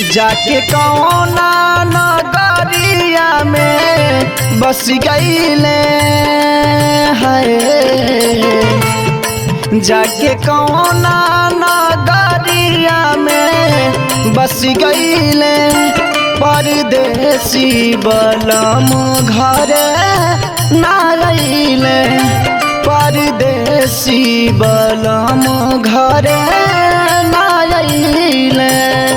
जाके कौना नगरिया में बस गईले है जाके कौना नगरिया में बस गईले परदेसी बलम घर ना रहीले परदेसी बलम घर ना रहीले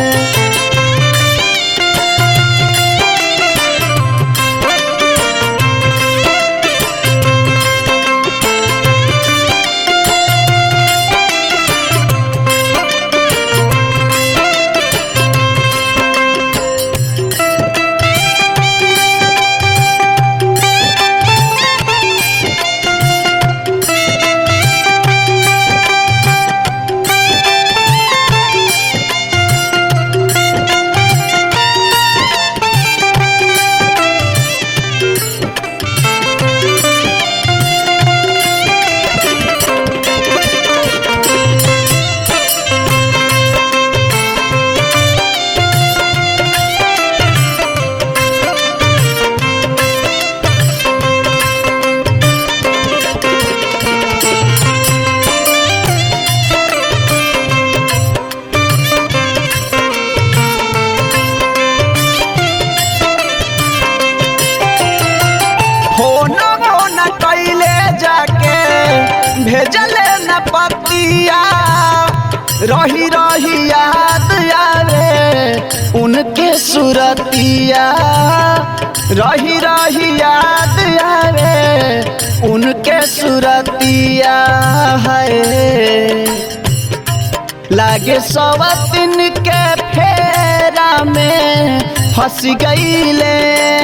होना होना कैले जाके भेजले न पतिया रही रही याद आवे उनके सुरतिया रही रही याद आवे उनके सुरतिया है लागे सवतिन के फेरा में फंस गईले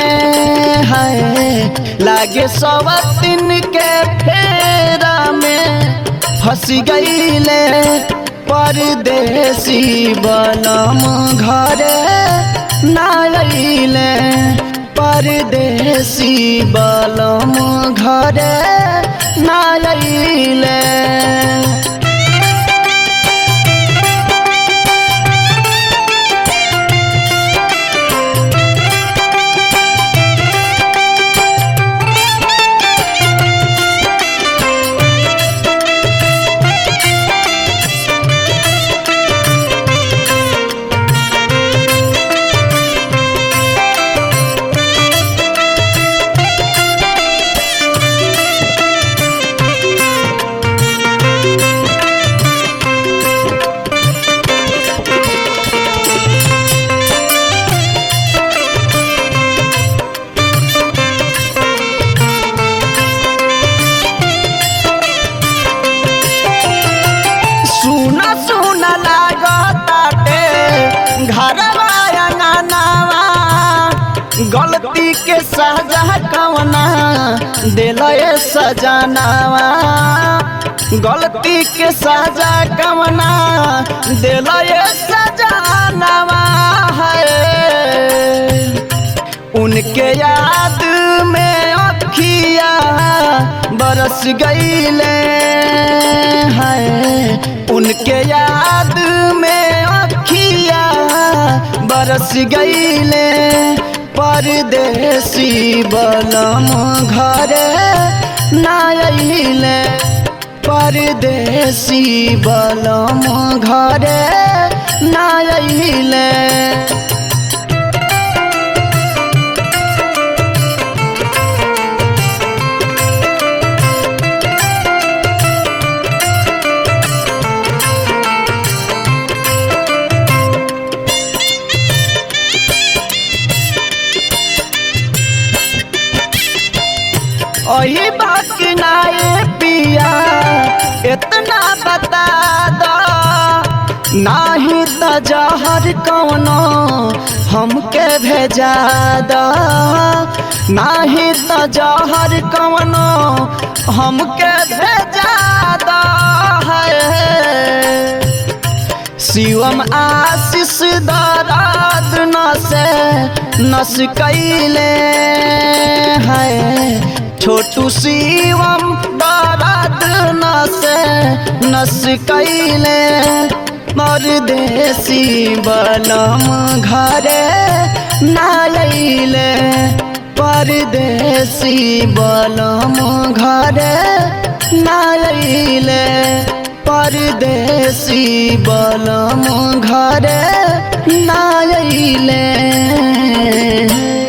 है लागे सवतिन के फेरा में फंस गईले परदेसी बलम घर ना अइले परदेसी बलम घर ना अइले सुना सुना लागताटे घरवा अंगनावा गलती के सजा कवना दिलए सजनावा गलती के सजा कवना दिलए सजनावा है उनके याद में अखिया बरस गईले हैं उनके याद में अखिया बरस गईले परदेसी बलम घर ना अइले परदेसी बलम घर ना अइले ओही बात नाए पिया इतना बता दो नाही त जहर कौनो हमके भेजा दो नाही त जहर कौनो हमके भेजा दो है शिवम आशीष दराद नसे नस कैले है छोटू शिवम दराद नसे नस कैले परदेसी बलम घरे नाइले परदेसी बलम घरे नाइले परदेसी बलम घरे नाइले